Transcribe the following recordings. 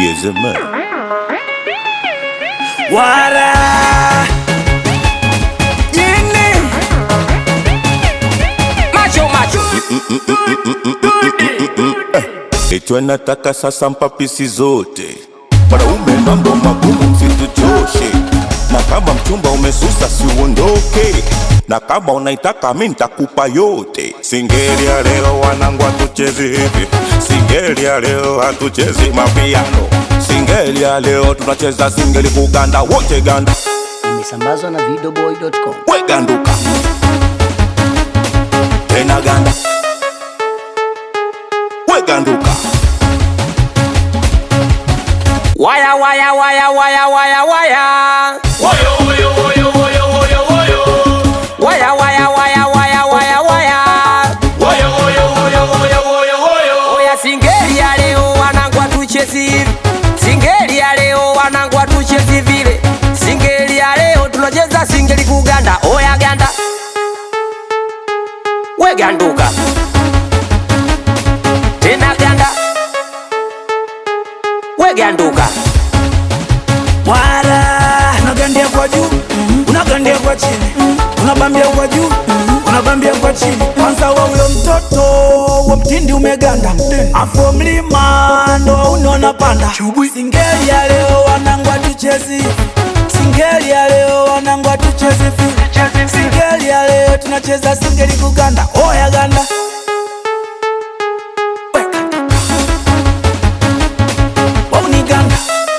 Yezeme. Wara Jini Macho macho Eti nataka sasa mpapisi zote wanaume mambo magumu msituchoshe na kama mchumba umesusa siuondoke na kama unaitaka mi ntakupa yote singeli ya leo wanangu hatuchezi hivi singeli ya leo hatuchezi mapiano singeli ya leo tunacheza singeli kuganda wote ganda imesambazwa na videoboy.com. weganduka tena ganda weganduka Waya waya waya waya waya waya Waya waya waya waya waya waya Oya singeli ya leo wanangu hatuchezi hivi Singeli ya leo wanangu hatuchezi vile Singeli ya leo tunacheza singeli kuganda Oya ganda We ganduka Tena ganda We ganduka Wara unagandia kwa juu unagandia kwa chini unabambia kwa juu unabambia kwa chini kwanza wa huyo mtoto wa mtindi umeganda afu mlima ndo wauni wanapanda singeli ya leo wanangu hatuchezi singeli ya leo wanangu hatuchezi fi singeli ya leo tunacheza singeli kuganda oya ganda wauni ganda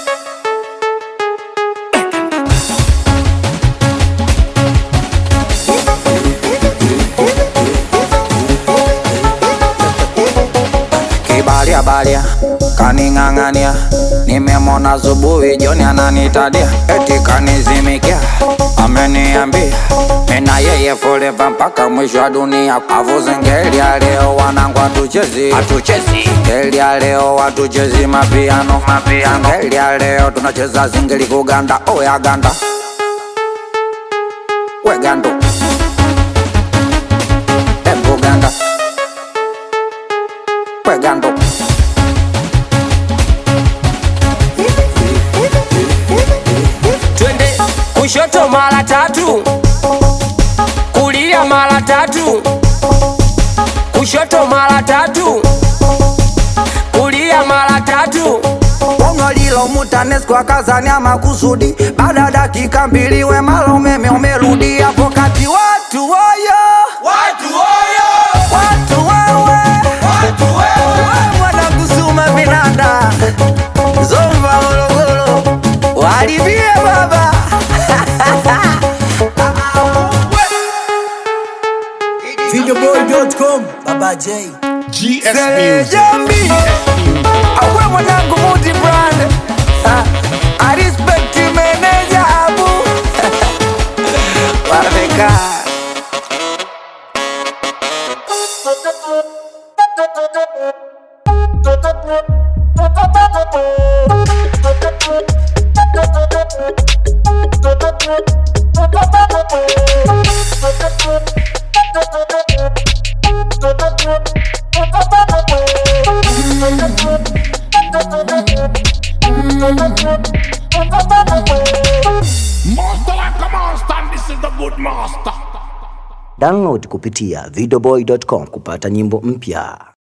kibalia balia kaning'ang'ania nimemona zubuhi joni ananitadia eti kanizimikia ameniambia mina yeye foleva mpaka mwisho wa dunia avuzingeli ya leo wanangu hatuchezi hatuchezi ngeli ya leo hatuchezi mapiano mapiano ngeli ya leo tunacheza zingeli kuganda oya ganda wegando ebuganda wegando twende kushoto mara tatu kulia mara tatu kushoto mara tatu kulia mara tatu Onyo lilo mutanesco akazania makusudi baada ya dakika mbili wemala umeme umerudi hapo kati watu woyo watu woyo watu wewe watu wewe wanakusuma vinanda zomba Morogoro walivie baba videoboy.com baba j GS Jambi awe mwanangu muti brand Ah, I respect manager abu Wameka Master like a monster, and this is the good master. Download kupitia videoboy.com kupata nyimbo mpya.